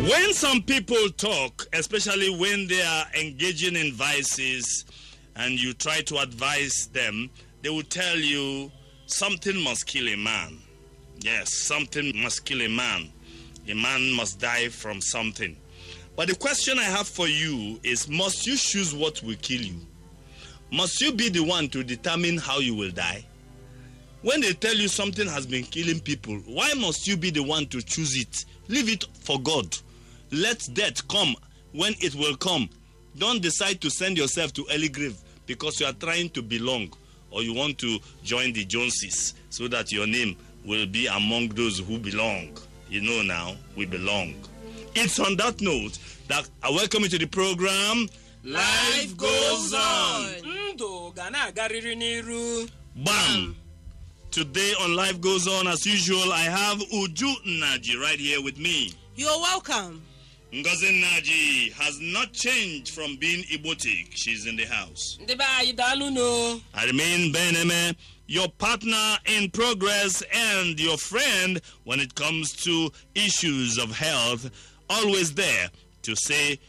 When some people talk, especially when they are engaging in vices, and you try to advise them, they will tell you something must kill a man. Yes, something must kill a man. A man must die from something. But the question I have for you is must you choose what will kill you? Must you be the one to determine how you will die? When they tell you something has been killing people, why must you be the one to choose it? Leave it for God. Let death come when it will come. Don't decide to send yourself to early grave because you are trying to belong or you want to join the Joneses so that your name will be among those who belong. You know now, we belong. It's on that note that I welcome you to the program. Life goes on. ndụ ga na-agarịrị n'iru Bam! Today on Life Goes On, as usual, I have Uju Naji right here with me. You're welcome. Ngozi Naji has not changed from being Ibotic. She's in the house. ndị be anyị daalụ no I remain Beneme, your partner in progress and your friend when it comes to issues of health. Always there to say,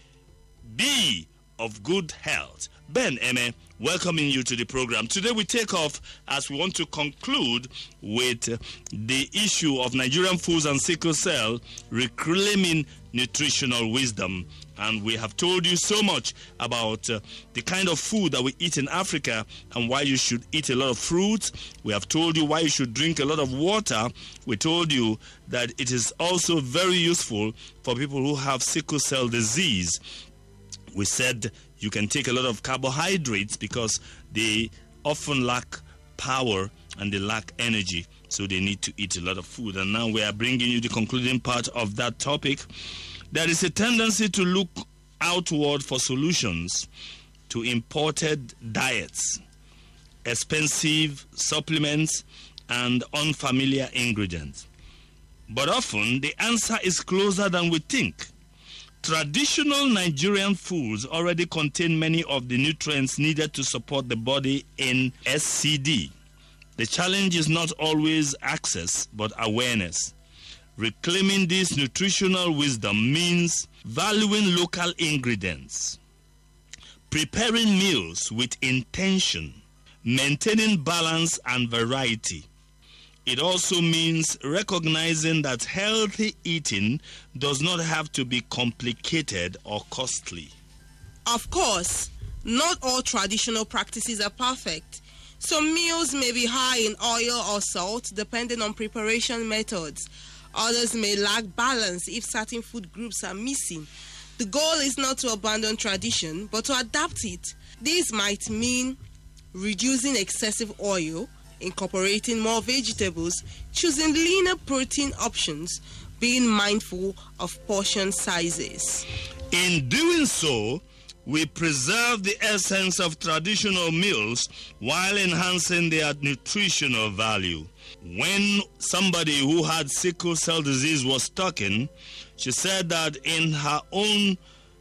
be of good health. Ben Eme, welcoming you to the program. Today we take off as we want to conclude with uh, the issue of Nigerian foods and sickle cell reclaiming nutritional wisdom. And we have told you so much about uh, the kind of food that we eat in Africa and why you should eat a lot of fruits. We have told you why you should drink a lot of water. We told you that it is also very useful for people who have sickle cell disease we said you can take a lot of carbohydrates because they often lack power and they lack energy so they need to eat a lot of food and now we are bringing you the concluding part of that topic there is a tendency to look outward for solutions to imported diets expensive supplements and unfamiliar ingredients but often the answer is closer than we think Traditional Nigerian foods already contain many of the nutrients needed to support the body in SCD. The challenge is not always access, but awareness. Reclaiming this nutritional wisdom means valuing local ingredients, preparing meals with intention, maintaining balance and variety. It also means recognizing that healthy eating does not have to be complicated or costly. Of course, not all traditional practices are perfect. Some meals may be high in oil or salt depending on preparation methods. Others may lack balance if certain food groups are missing. The goal is not to abandon tradition, but to adapt it. This might mean reducing excessive oil, incorporating more vegetables, choosing leaner protein options, being mindful of portion sizes. In doing so, we preserve the essence of traditional meals while enhancing their nutritional value. When somebody who had sickle cell disease was talking, she said that in her own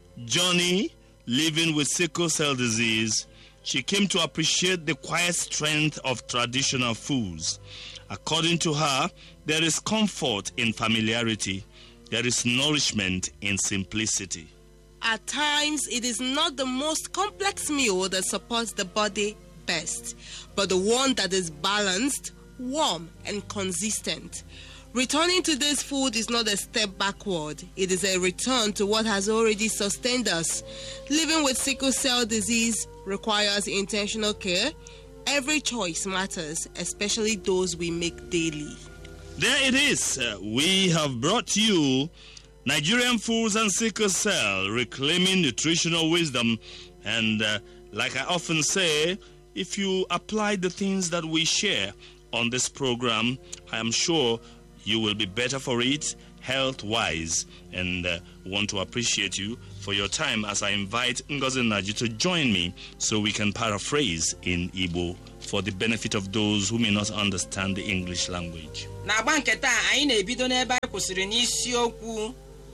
journey living with sickle cell disease, she came to appreciate the quiet strength of traditional foods. According to her, there is comfort in familiarity, there is nourishment in simplicity. At times, it is not the most complex meal that supports the body best, but the one that is balanced, warm, and consistent. Returning to this food is not a step backward, it is a return to what has already sustained us. Living with sickle cell disease requires intentional care. Every choice matters, especially those we make daily. There it is. Uh, we have brought you Nigerian foods and sickle cell, reclaiming nutritional wisdom. And uh, like I often say, if you apply the things that we share on this program, I am sure you will be better for it health wise. And uh, want to appreciate you for your time as I invite Ngozi Naji to join me so we can paraphrase in Igbo for the benefit of those who may not understand the English language. n'agba nke taa anyị na-ebido n'ebe anyị kwụsịrị n'isiokwu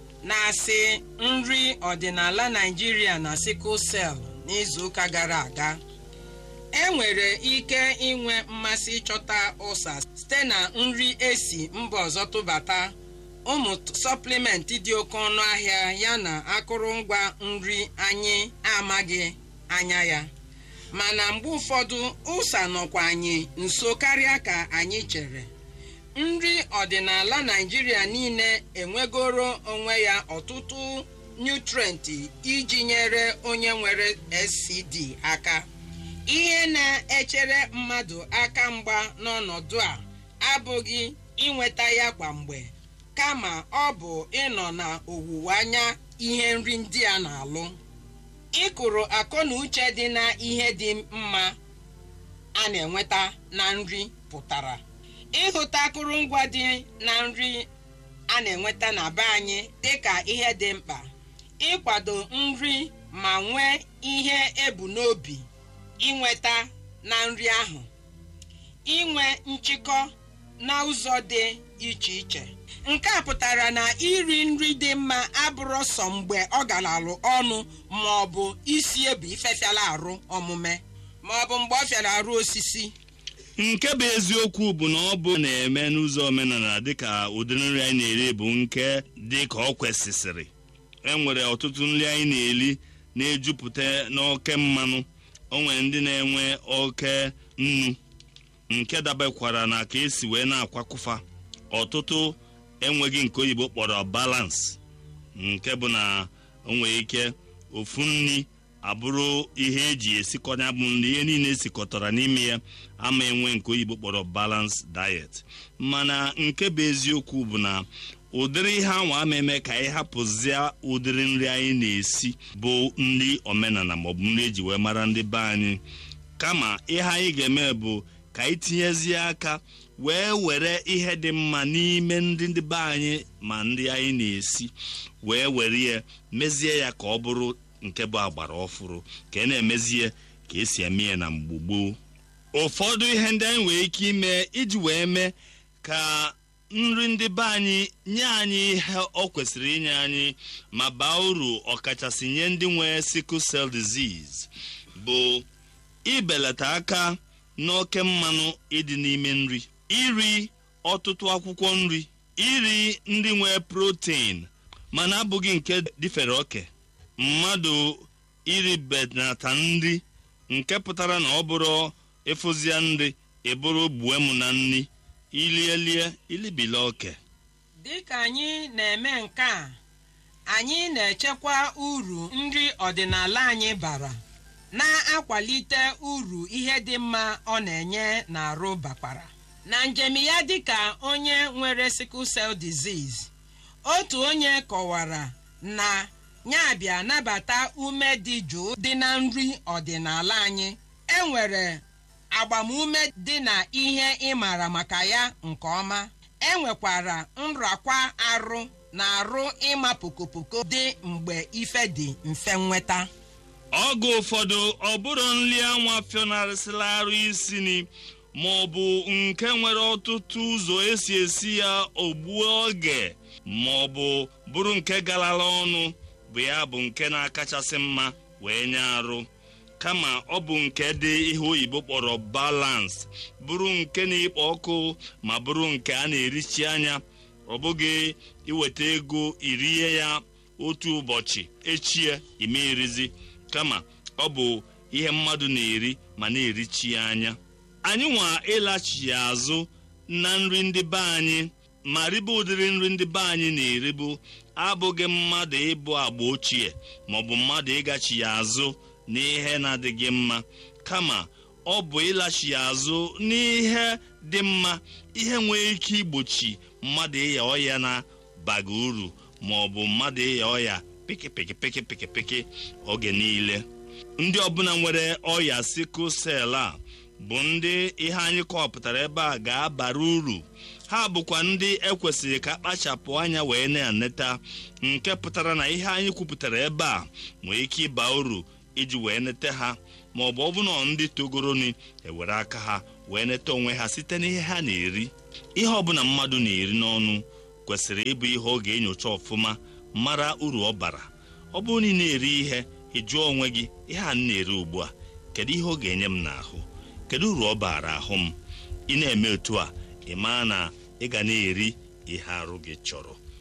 na-asị nri ọdịnala naijiria na sickle cell n'izuụka gara aga e nwere ike inwe mmasị ịchọta ụsa site na nri esi mba ọzọ tụbata ụmụ sọplimenti dị oke ọnụ ahịa ya na akụrụngwa nri anyị amaghị anya ya mana mgbe ụfọdụ ụsa nọkwa anyị nso karịa ka anyị chere nri ọdịnala naijiria niile enwegoro onwe ya ọtụtụ nutrenti iji nyere onye nwere scd aka ihe na-echere mmadụ aka mgba n'ọnọdụ a abụghị inweta ya kwa mgbe kama ọ bụ ịnọ na owuwe anya ihe nri ndị a na-alụ ịkụrụ akọ na uche dị na ihe dị mma a na-enweta na nri pụtara ịhụta akụrụngwa dị na nri a na-enweta na be anyị dịka ihe dị mkpa ịkwado nri ma nwee ihe ebu n'obi inweta na nri ahụ inwe nchịkọ na ụzọ dị iche iche nke a pụtara na iri nri dị mma abụrụ sọ mgbe ọ galalụ ọnụ ma ọ bụ isi ebu ifefiala arụ omume ma ọ bụ mgbe ọ fiara arụ osisi nke bụ eziokwu bụ na ọ bụ na-eme n'ụzọ omenala dịka ụdịrị nri anyị na-eri bụ nke dị ka ọ kwesịsịrị e nwere ọtụtụ nri anyị na-eri na-ejupụta n'oke mmanụ o nwere ndị na-enwe oke nnu nke dabekwara na ka esi wee na-akwakụfa ọtụtụ enweghị nke oyibo kpọrọ balance nke bụ na o nwere ike ofu nri abụrụ ihe eji esikọnya bụ nri ihe niile esikọtara n'ime ya ama enwe nke oyibo kpọrọ balance diet mana nke bụ eziokwu bụ na ụdịrị ihe ahụ ama eme ka anyị hapụzie ụdịrị nri anyị na-esi bụ nri omenala maọbụ nri eji wee mara ndị be anyị kama ihe anyị ga-eme bụ ka anyị tinyezie aka wee were ihe dị mma n'ime ndị ndị be anyị ma ndị anyị na-esi wee were ya mezie ya ka ọ bụrụ nke bụ agbara ọfụrụ ka ị na-emezie ka esi eme ya na mgbe gboo ụfọdụ ihe ndị anyị nwere ike ime iji wee mee ka nri ndị be anyị nye anyị ihe ọ kwesịrị inye anyị ma baa uru ọkachasị nye ndị nwere sickle cell disease bụ ibelata aka n'oke mmanụ ịdị n'ime nri iri ọtụtụ akwụkwọ nri iri nri nwere protein mana abụghị nke dịfere oke mmadụ iri benata nri nke pụtara na ọ bụrụ ịfụzia nri ịbụrụ gbue m na nri ilielie ilibila oke dịka anyị na-eme nke a anyị na-echekwa uru nri ọdịnala anyị bara na-akwalite uru ihe dị mma ọ na-enye n'arụ bakwara na njem ya dịka onye nwere sickle cell disease otu onye kọwara na ya bịa nabata ume dị jụụ dị na nri ọdịnala anyị enwere agbamume dị na ihe ịmara maka ya nke ọma enwekwara nrakwa arụ na arụ ịma pokopoko dị mgbe ife dị mfe nweta oge ụfọdụ ọ bụrụ nri anwa fịọnarịsịla arụ isi ni ma ọ bụ nke nwere ọtụtụ ụzọ esi esi ya ogbuo oge ma ọ bụ bụrụ nke garara ọnụ bụ ya bụ nke na-akachasị mma wee nye arụ kama ọ bụ nke dị ihe oyibo kpọrọ balance bụrụ nke na-ekpo ọkụ ma bụrụ nke a na-erichi anya ọ bụghị iweta ego irie ya otu ụbọchị echie ime erizi kama ọ bụ ihe mmadụ na-eri ma na-erichi ya anya anyị nwa ịlachi azụ na nri ndị be anyị ma ribe ụdịrị nri ndị be anyị na-eribu abụghị mmadụ ịbụ agba ochie maọbụ mmadụ ịgachi ya azụ n'ihe na-adịghị mma kama ọ bụ ịlachi ya azụ n'ihe dị mma ihe nwere ike igbochi mmadụ ịya ọya na-baga uru maọbụ mmadụ ịya ọya pịkịpịkịpịkịpịkị oge niile ndị ọbụla nwere ọya sikụl sel a bụ ndị ihe anyị kọpụtara ebe a ga-abara uru ha bụkwa ndị ekwesịrị ka akpachapụ anya wee na-eneta nke pụtara na ihe anyị kwupụtara ebe a nwee ike ịba uru iji wee nete ha ma ọ bụ ọbụna ndị togoroni ewere aka ha wee neta onwe ha site n'ihe ha na-eri ihe ọbụla mmadụ na-eri n'ọnụ kwesịrị ịbụ ihe ọ ga-enyocha ọfụma mara uru ọ bara ọ bụrụ na ị na-eri ihe ị jụọ onwe gị ihe a m na-eri ugbu a kedu ihe ọ ga-enye m n'ahụ kedu uru ọ bara ahụ m ị na-eme otu a ị maa na ị ga na-eri ihe arụ gị chọrọ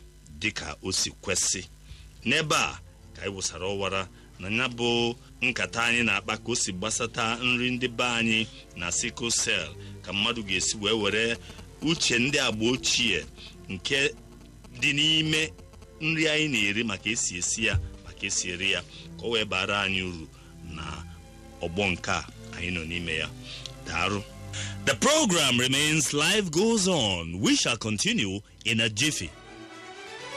dịka o si kwesị n'ebe a ka anyị wụsara ọwara na ya bụ nkata anyị na-akpa ka o si gbasata nri ndị be anyị na sickle cell ka mmadụ ga-esi wee were uche ndị agba ochie nke dị n'ime nri anyị na-eri maka esi esi ya maka esi eri ya ka o wee bara anyị uru na ọgbọ nke a anyị nọ n'ime ya daarụ The program remains life goes on. We shall continue in a jiffy.